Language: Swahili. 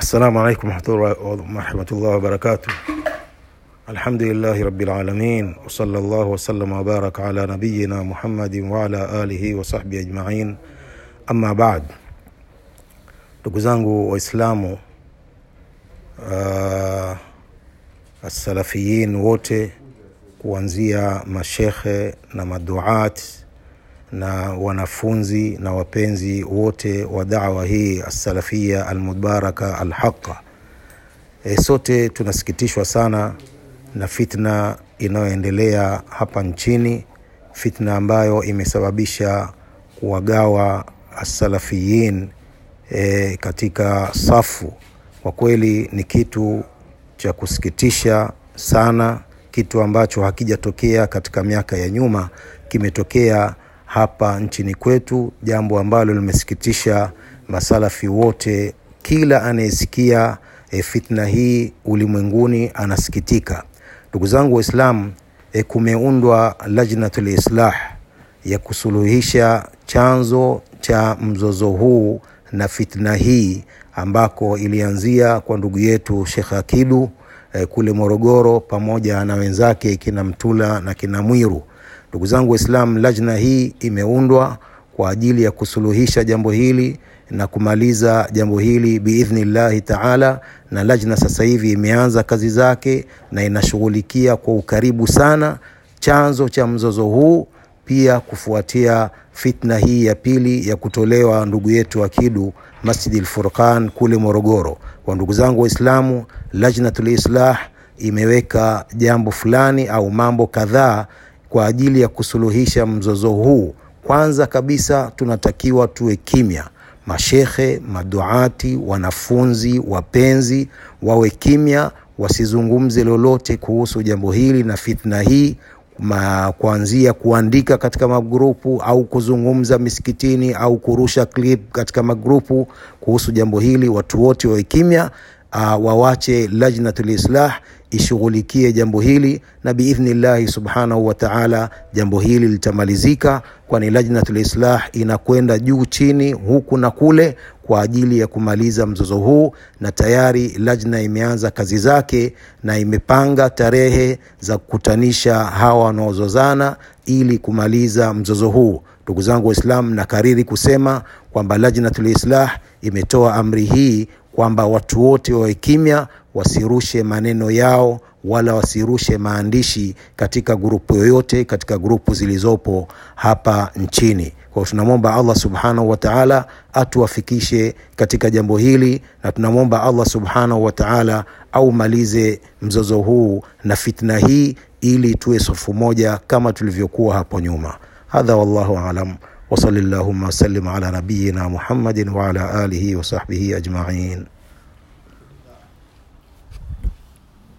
السلام عليكم ورحمة الله وبركاته الحمد لله رب العالمين وصلى الله وسلم وبارك على نبينا محمد وعلى آله وصحبه أجمعين أما بعد ndugu zangu waislamu uh, asalafiyin wote kuanzia mashekhe na maduat na wanafunzi na wapenzi wote wa dawa hii assalafia almubaraka alhaqa e, sote tunasikitishwa sana na fitna inayoendelea hapa nchini fitna ambayo imesababisha kuwagawa assalafiyin e, katika safu kwa kweli ni kitu cha kusikitisha sana kitu ambacho hakijatokea katika miaka ya nyuma kimetokea hapa nchini kwetu jambo ambalo limesikitisha masalafi wote kila anayesikia e, fitna hii ulimwenguni anasikitika ndugu zangu waislamu e, kumeundwa lajnatul islah ya kusuluhisha chanzo cha mzozo huu na fitna hii ambako ilianzia kwa ndugu yetu shekh akidu eh, kule morogoro pamoja na wenzake kina mtula na kina mwiru ndugu zangu waislam lajna hii imeundwa kwa ajili ya kusuluhisha jambo hili na kumaliza jambo hili biidhnillahi taala na lajna sasa hivi imeanza kazi zake na inashughulikia kwa ukaribu sana chanzo cha mzozo huu pia kufuatia fitna hii ya pili ya kutolewa ndugu yetu akidu masjidi lfurqan kule morogoro kwa ndugu zangu waislamu lajnatul islah imeweka jambo fulani au mambo kadhaa kwa ajili ya kusuluhisha mzozo huu kwanza kabisa tunatakiwa tuwe kimya mashekhe maduati wanafunzi wapenzi wawe kimya wasizungumze lolote kuhusu jambo hili na fitna hii ma, kuanzia kuandika katika magrupu au kuzungumza misikitini au kurusha clip katika magrupu kuhusu jambo hili watu wote wawe kimya uh, wawache lajnatul islah ishughulikie jambo hili na biidhnillahi subhanahu wataala jambo hili litamalizika kwani lajnatul islah inakwenda juu chini huku na kule kwa ajili ya kumaliza mzozo huu na tayari lajna imeanza kazi zake na imepanga tarehe za kukutanisha hawa wanaozozana ili kumaliza mzozo huu ndugu zangu waislam nakariri kusema kwamba lajnatul islah imetoa amri hii kwamba watu wote wawe kimya wasirushe maneno yao wala wasirushe maandishi katika grupu yoyote katika grupu zilizopo hapa nchini kwao tunamwomba allah subhanahu wataala atuwafikishe katika jambo hili na tunamwomba allah subhanahu wataala aumalize mzozo huu na fitna hii ili tuwe sofu moja kama tulivyokuwa hapo nyuma hadha wallahu alam وصل اللهم وسلم على نبينا محمد وعلى اله وصحبه اجمعين